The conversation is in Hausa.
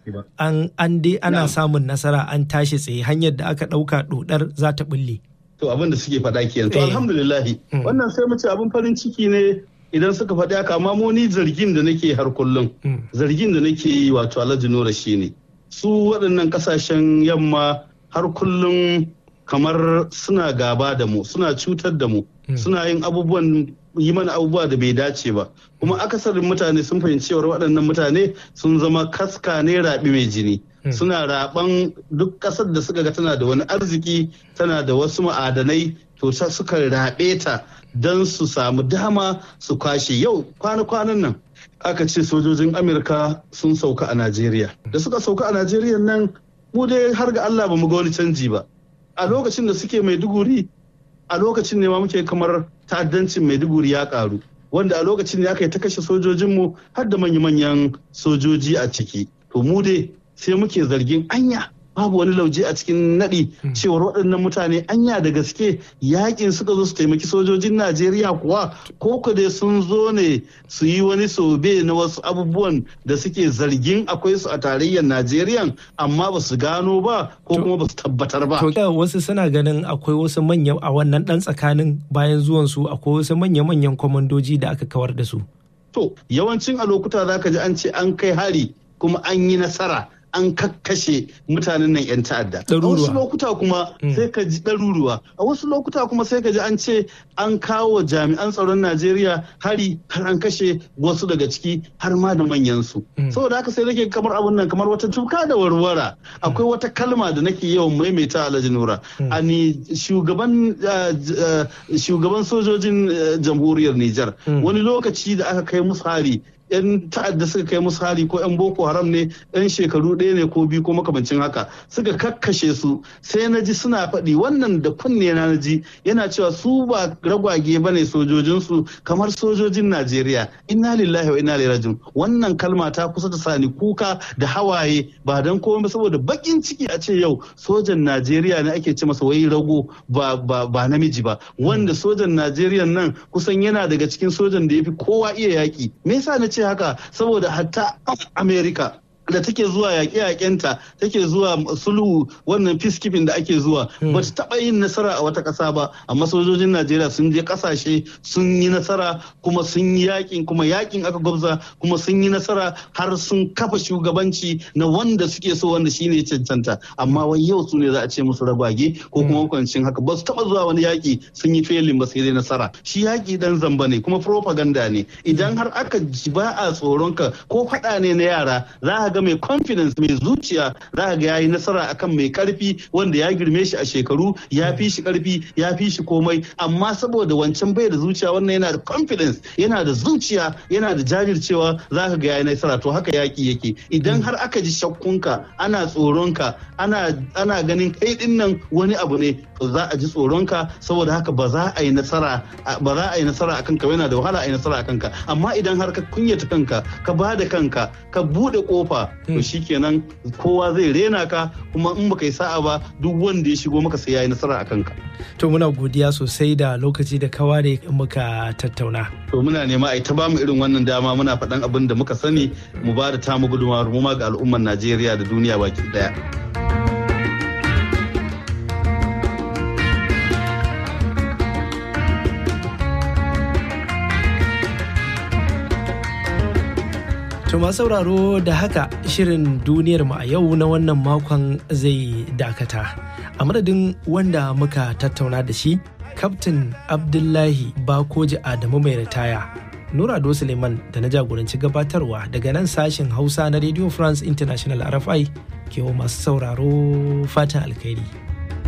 an an dai ana samun nasara an tashi tsaye hanyar da aka ɗauka ɗodar za ta bulle. To abin da suke faɗa kenan. To alhamdulillahi wannan sai mu ce abin farin ciki ne idan suka faɗi haka amma mu ni zargin da nake har kullum zargin da nake yi wato Alhaji Nura shine su waɗannan ƙasashen yamma har kullum kamar suna gaba da mu suna cutar da mu suna yin abubuwan yi mana abubuwa da bai dace ba kuma akasarin mutane sun fahimci cewar waɗannan mutane sun zama kaska ne raɓi mai jini suna raɓan duk ƙasar da suka ga tana da wani arziki tana da wasu ma'adanai to suka raɓe ta don su samu dama su kwashe yau kwana-kwanan nan aka ce sojojin amurka sun sauka a najeriya da suka sauka a najeriya nan mu dai har ga allah ba mu ga wani canji ba a lokacin da suke maiduguri a lokacin ne ma muke kamar ta'addancin maiduguri ya karu wanda a lokacin ne aka yi ta kashe sojojinmu har da manya-manyan sojoji a ciki to mu dai sai muke zargin anya babu wani lauje a cikin naɗi cewar waɗannan mutane anya da gaske yakin suka zo su taimaki sojojin najeriya kuwa ko ku dai sun zo ne su yi wani sobe na wasu abubuwan da suke zargin akwai su a tarayyar najeriya amma ba su gano ba ko kuma ba su tabbatar ba to wasu suna ganin akwai wasu manya a wannan ɗan tsakanin bayan zuwan su akwai wasu manya-manyan kwamandoji da aka kawar da su to yawancin a lokuta za ka ji an ce an kai hari kuma an yi nasara an kakkashe mutanen nan 'yan ta'adda. A wasu lokuta kuma sai ka ji ɗaruruwa. A wasu lokuta kuma sai ka ji an ce an kawo jami'an tsaron Najeriya hari har an kashe wasu daga ciki har ma da manyansu. Saboda haka sai nake kamar abun nan kamar wata tuka da warwara. Akwai wata kalma da nake yawan maimaita Alhaji Nura. Ani shugaban shugaban sojojin jamhuriyar Nijar. Wani lokaci da aka kai musu hari 'yan ta'adda suka kai musu hari ko 'yan boko haram ne 'yan shekaru ɗaya ne ko biyu ko makamancin haka suka kakkashe su sai na ji suna faɗi wannan da kunne na ji yana cewa su ba ragwage ba ne sojojinsu kamar sojojin najeriya inna lillahi wa inna ilaihi rajiun wannan kalma ta kusa ta sani kuka da hawaye ba dan komai saboda bakin ciki a ce yau sojan najeriya ne ake ce masa wai rago ba ba namiji ba wanda sojan najeriya nan kusan yana daga cikin sojan da ya fi kowa iya yaki me yasa na ce haka saboda hatta america da take zuwa yaƙe-yaƙenta take zuwa sulhu wannan peacekeeping da ake zuwa ba ta taɓa yin nasara a wata ƙasa ba amma sojojin najeriya sun je ƙasashe sun yi nasara kuma sun yi yaƙin kuma yaƙin aka gwabza kuma sun yi nasara har sun kafa shugabanci na wanda suke so wanda shine cancanta amma wai yau su ne za a ce musu ragwage ko kuma kwancin haka ba su taɓa zuwa wani yaƙi sun yi felin ba sai dai nasara shi yaƙi dan zamba ne kuma propaganda ne idan har aka ji ba a tsoron ka ko faɗa ne na yara za ga mai confidence mai zuciya za ga yayi nasara akan mai karfi wanda ya girme shi a shekaru ya fi shi karfi ya fi shi komai amma saboda wancan bai da zuciya wannan yana da confidence yana da zuciya yana da jajircewa za ka ga yayi nasara to haka yaki yake idan har aka ji shakkunka ana tsoronka ana ana ganin kai din nan wani abu ne to za a ji tsoronka saboda haka ba za a yi nasara ba za a yi nasara akan ka yana da wahala a yi nasara akan ka amma idan har ka kunyata kanka ka ba da kanka ka bude kofa to shikenan kowa zai rena ka kuma in baka yi sa'a ba duk wanda ya shigo maka sai yayi nasara akan ka to muna godiya sosai da lokaci da ka ware muka tattauna to muna nema a ta ba mu irin wannan dama muna faɗan abin da muka sani mu ba da tamu gudunmawar mu ma ga al'ummar Najeriya da duniya baki daya To masu sauraro da haka shirin duniyar mu a yau na wannan makon zai dakata. A madadin wanda muka tattauna da shi, Kaftin Abdullahi Bakoji Adamu mai ritaya. Nura Ado Suleiman da na jagoranci gabatarwa daga nan sashen Hausa na Radio France International RFI ke masu sauraro fatan alkhairi.